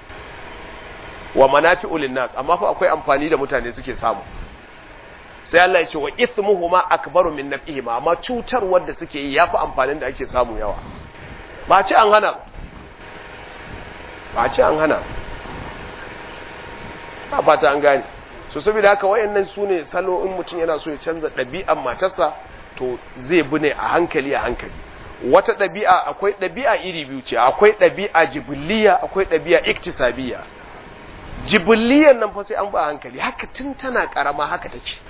wa manafi'u linnas amma fa akwai amfani da mutane suke samu sai Allah ya ce wa ismuhuma akbaru min naf'ihima amma cutar wanda suke yi yafi amfanin da ake samu yawa ba ce an hana ba ce an hana ba fata an gane so saboda haka wayannan sune salo in mutum yana so ya canza ɗabi'an matarsa to zai bi ne a hankali a hankali wata ɗabi'a akwai ɗabi'a iri biyu ce akwai ɗabi'a jibiliya akwai ɗabi'a iktisabiya jibiliyan nan fa sai an ba hankali haka tun tana karama haka take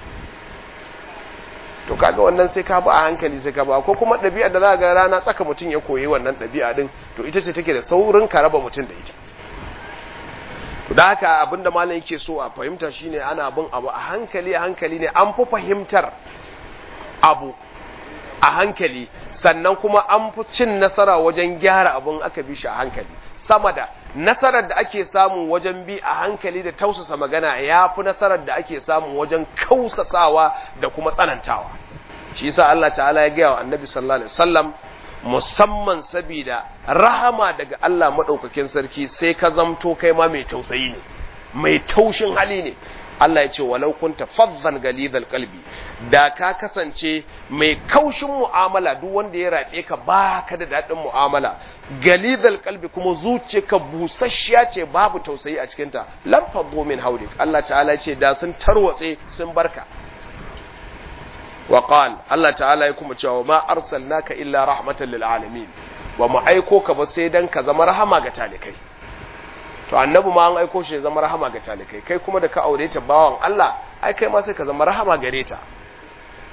to kaga wannan sai ka ba a hankali sai ka ba ko kuma ɗabi'a da za ga rana tsaka mutum ya koyi wannan ɗabi'a din to ita ce take da saurin ka raba mutum da ita to da haka abinda malam yake so a fahimta shine ana bin abu a hankali a hankali ne an fi fahimtar abu a hankali sannan kuma an fi cin nasara wajen gyara abun aka bi shi a hankali sama da nasarar da ake samu wajen bi a hankali da tausasa magana ya fi nasarar da ake samu wajen kausasawa da kuma tsanantawa shi yasa Allah ta'ala ya gaya wa annabi sallallahu alaihi wasallam musamman sabida rahama daga Allah madaukakin sarki sai ka zamto kai ma mai tausayi ne mai taushin hali ne Allah ya ce walau kunta fazzan galidal qalbi da ka kasance mai kaushin mu'amala duk wanda ya rabe ka baka da dadin mu'amala galidal qalbi kuma zuciyarka busasshiya ce babu tausayi a cikin ta lam faddu min hawlik Allah ta'ala ya ce da sun tarwatse sun barka wa qal Allah ta'ala ya kuma cewa ma arsalnaka illa rahmatan lil alamin ba mu aiko ka ba sai dan ka zama rahama ga talikai to annabi ma an aiko shi ya zama rahama ga talikai kai kuma da ka aure ta bawan Allah ai kai ma sai ka zama rahama gare ta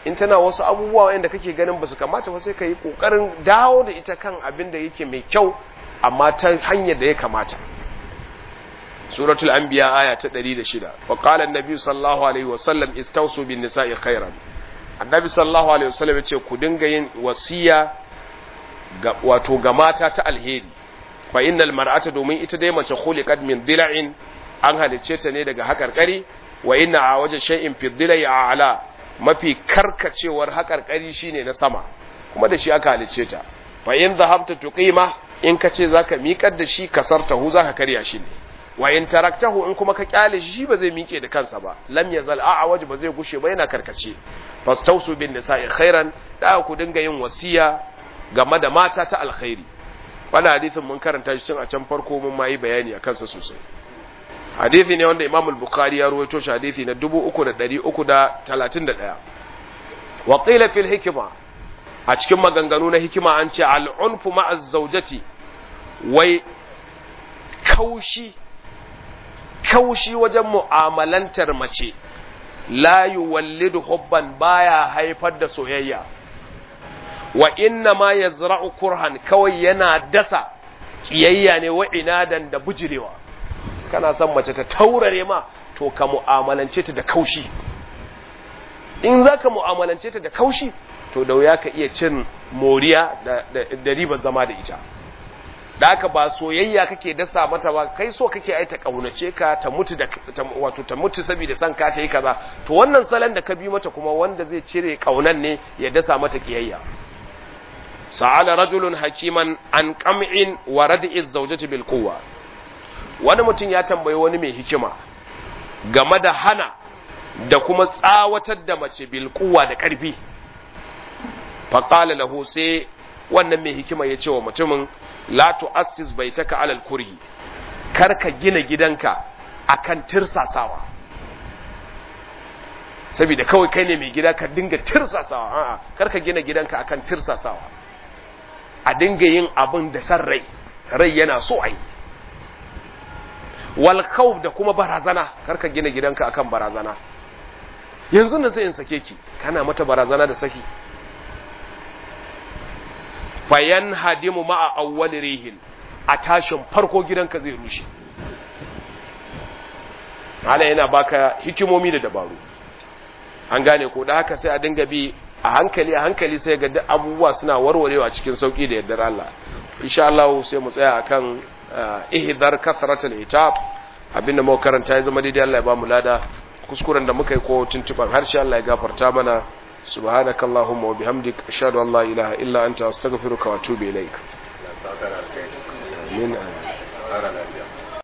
in tana wasu abubuwa wanda kake ganin ba su kamata ba sai ka yi ƙoƙarin dawo da ita kan abin da yake mai kyau amma ta hanyar da ya kamata suratul anbiya aya ta 106 wa qala an-nabi sallallahu alaihi wa sallam istawsu bin nisa'i khairan annabi sallallahu alaihi wa sallam yace ku dinga yin wasiya ga wato ga mata ta alheri fa innal mar'ata domin ita dai mace khuliqat min dila'in an halicce ta ne daga hakarkari wa inna a waje shay'in fi dila'i a'la mafi karkacewar hakarkari shine na sama kuma da shi aka halicce ta fa in dhahabta tuqima in ka ce zaka miƙar da shi kasartahu zaka karya shi ne wa in taraktahu in kuma ka kyale shi ba zai miƙe da kansa ba lam yazal a'waj ba zai gushe ba yana karkace fastausu bin nisa'i khairan da ku dinga yin wasiya game da mata ta alkhairi wannan hadisin mun karanta shi tun a can farko mun ma yi bayani a kansa sosai hadisi ne wanda Imam al-Bukhari ya ruwaito shi hadisi na 3331 wa qila fil hikma a cikin maganganu na hikima an ce al-unfu ma'a zawjati wai kaushi kaushi wajen mu'amalantar mace la yuwallidu hubban baya haifar da soyayya wa inna ma yazra'u kurhan kawai yana dasa kiyayya ne wa inadan da bujirewa kana son mace ta taurare ma to ka mu'amalance ta da kaushi in za ka mu'amalance ta da kaushi to da wuya ka iya cin moriya da ribar zama da ita da haka ba soyayya kake dasa mata ba kai so kake ai ta kaunace ka ta mutu da wato ta mutu saboda san ka ta yi kaza to wannan salon da ka bi mata kuma wanda zai cire kaunan ne ya dasa mata kiyayya sa'ala rajulun hakiman an qam'in wa rad'i zawjati bil quwwa wani mutum ya tambayi wani mai hikima game da hana da kuma tsawatar da mace bil quwwa da karfi fa qala lahu sai wannan mai hikima ya ce wa mutumin la tu'assis baitaka alal kurhi kar ka gina gidanka akan tirsasawa saboda kawai kai ne mai gida ka dinga tirsasawa a'a kar ka gina gidanka akan tirsasawa a dinga yin abin da san rai rai yana so ai wal khawf da kuma barazana kar ka gina gidanka akan barazana yanzu nan sai in sake ki kana mata barazana da saki fayan hadimu ma'a awwal rihin a tashin farko gidanka zai rushe hala yana baka hikimomi da dabaru an gane ko da haka sai a dinga bi a hankali a hankali sai ga duk abubuwa suna warwarewa cikin sauki da yardar Allah insha Allah sai mu tsaya akan ihdar kasratul itab abinda muka karanta ya zama daidai Allah ya ba mu lada kuskuren da muka yi ko tuntuban harshe Allah ya gafarta mana سبحانك اللهم وبحمدك أشهد أن لا إله إلا أنت أستغفرك وأتوب إليك آمين آمين